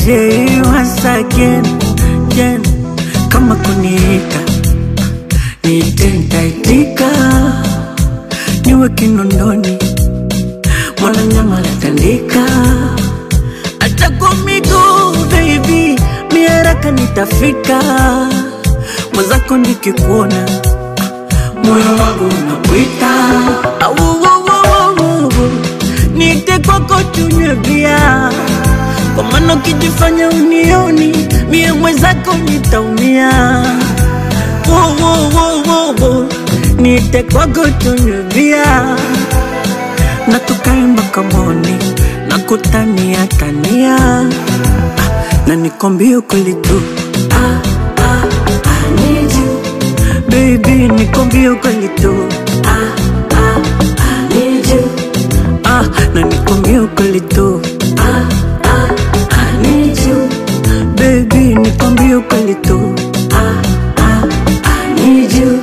say once again, again. Kama kuniita niite, nitaitika, niwe Kinondoni, mwana nyama latandika, hata kwa miguu baby, mi haraka nitafika, mwenzako nikikuona moyo wangu unapwita, Au, au, au, au, au. niite kwako tunywe bia kwa maana ukijifanya unioni mie mwenzako nitaumia. Wo, wo, wo, wo, wo. Niite kwako tunywe bia na tukae mpaka moni na kutania tania ah, na nikwambie ukweli tu ah, ah, I need you. Baby nikwambie ukweli tu ah, ah, I need you. Ah, na nikwambie ukweli tu ah, ah, I need you. Baby nikwambie ukweli tu ah, ah, I need you.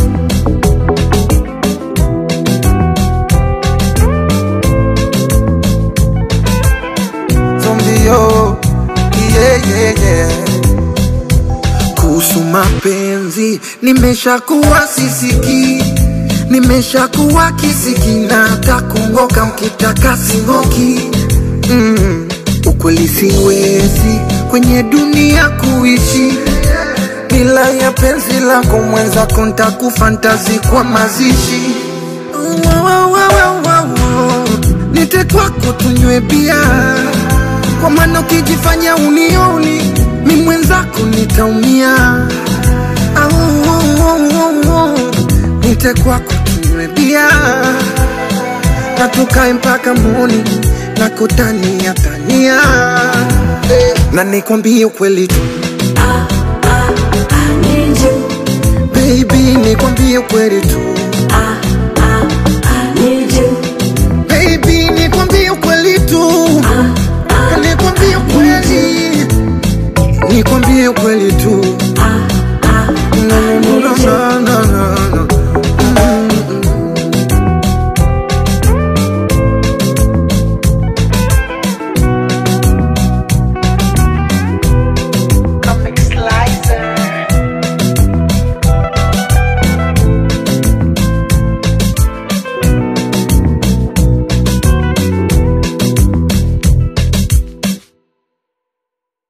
zombio yeah, yeah, yeah. Kuhusu mapenzi nimeshakuwa sisiki, nimeshakuwa kisiki na hata kungoka mkitaka singoki mm. Ukweli siwezi kwenye dunia kuishi bila ya penzi lako mwenzako, ntakufantazi kwa mazishi Wa, wa, wa, wa, wa, wa. Nite kwako tunywe bia, kwa maana ukijifanya unioni mi mwenzako nitaumia. Au, au, au, au, au. Nite kwako tunywe bia na tukae mpaka moni na kutania tania Eh, na nikwambie ukweli tu Ah, ah, I need you. baby, nikwambie ukweli tu Ah,